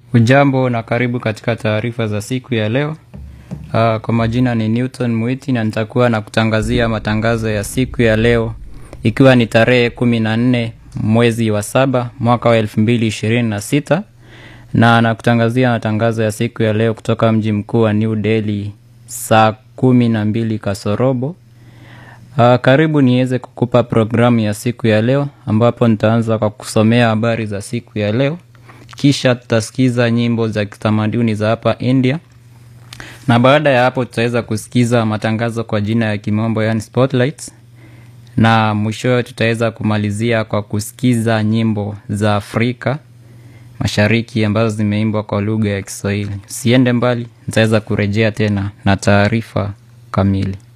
Ujambo na karibu katika taarifa za siku ya leo. Uh, kwa majina ni Newton Mwiti na nitakuwa na kutangazia matangazo ya siku ya leo ikiwa ni tarehe kumi na nne mwezi wa saba mwaka wa elfu mbili ishirini na sita na nakutangazia matangazo ya siku ya leo kutoka mji mkuu wa New Delhi saa kumi na mbili kasorobo. Uh, karibu niweze kukupa programu ya siku ya leo ambapo nitaanza kwa kusomea habari za siku ya leo kisha tutasikiza nyimbo za kitamaduni za hapa India na baada ya hapo tutaweza kusikiza matangazo kwa jina ya kimombo yani spotlights, na mwishowe tutaweza kumalizia kwa kusikiza nyimbo za Afrika Mashariki ambazo zimeimbwa kwa lugha ya Kiswahili. Usiende mbali, nitaweza kurejea tena na taarifa kamili.